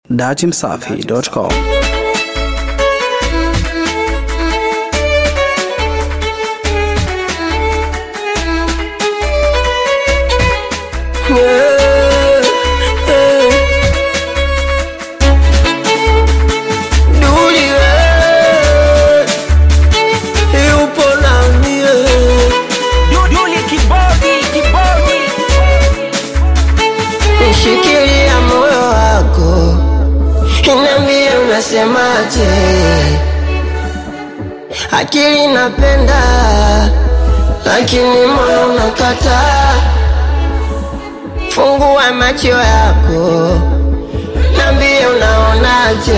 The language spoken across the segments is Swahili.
datimsafi.com. Duli we yupo na mie Duduli kibodi kibodi Nishikilia moyo wako Inambie unasemaje Akili napenda Lakini moyo unakataa Fungua macho yako Nambie unaonaje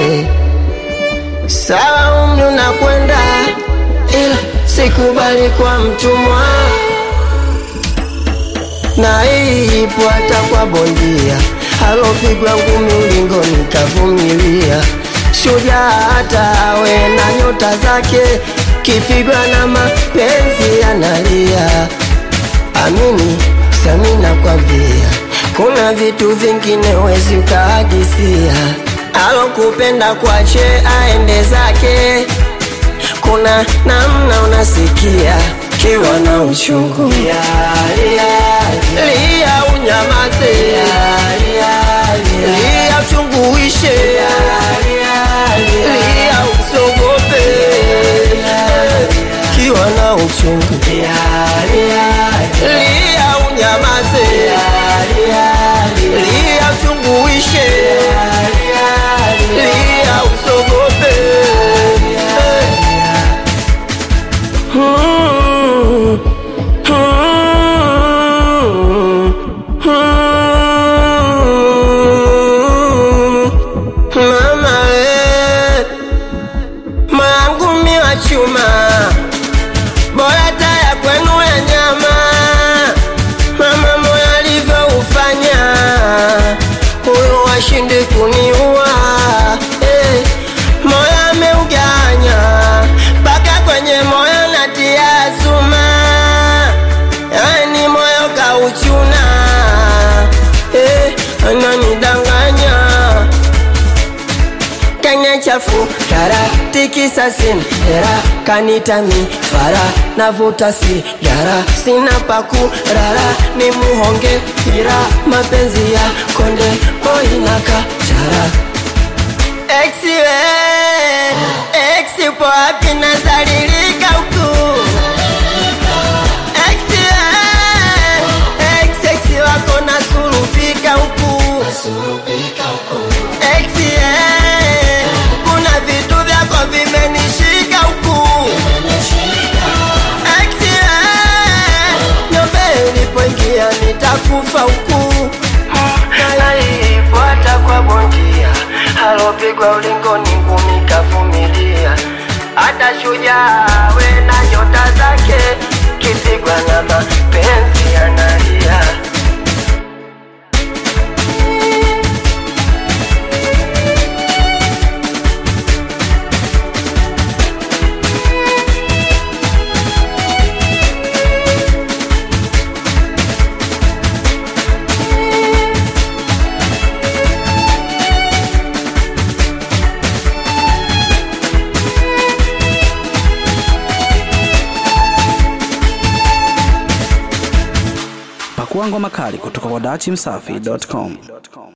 Sawa umri unakwenda Ila sikubali kwa mtumwa na hii ipo hata kwa bondia alopigwa ngumi ulingoni kavumilia. Shujaa hata awe na nyota zake, kipigwa na mapenzi analia. Amini sami nakwambia, kuna vitu vingine wezi ukahadisia. Alokupenda kwache aende zake, kuna namna unasikia kiwa na uchungu lia, lia, lia unyamaze lia uchungu uishe lia usogope kiwa na uchungu lia unyamaze lia uchungu uishe lia usogope Hmm. Mama we mangu mi wa chuma bora taya kwenu ya nyama mama moyo alivyoufanya huyo washindi kuniua eh, moyo ameuganya mpaka kwenye moyo natia suma yani moyo kauchuna eh, ananidanganya kanya chafu kara tikisa sin hera kanita mi fara navuta sigara sina paku rara ni muhonge hira mapenzi ya konde boinaka chara exiwe exi po wapi nazalilika huku exiwe ex wako nasulupika huku Exie, kuna vitu vyako vimenishika huku Exie, nyombe ulipoingia nitakufa huku naifuata kwa bondia alopigwa ulingoni ngumi kavumilia hata shujaa we na nyota zake kipigwa na mapenzi analia Pakua ngoma kali kutoka kwa datimsafi.com.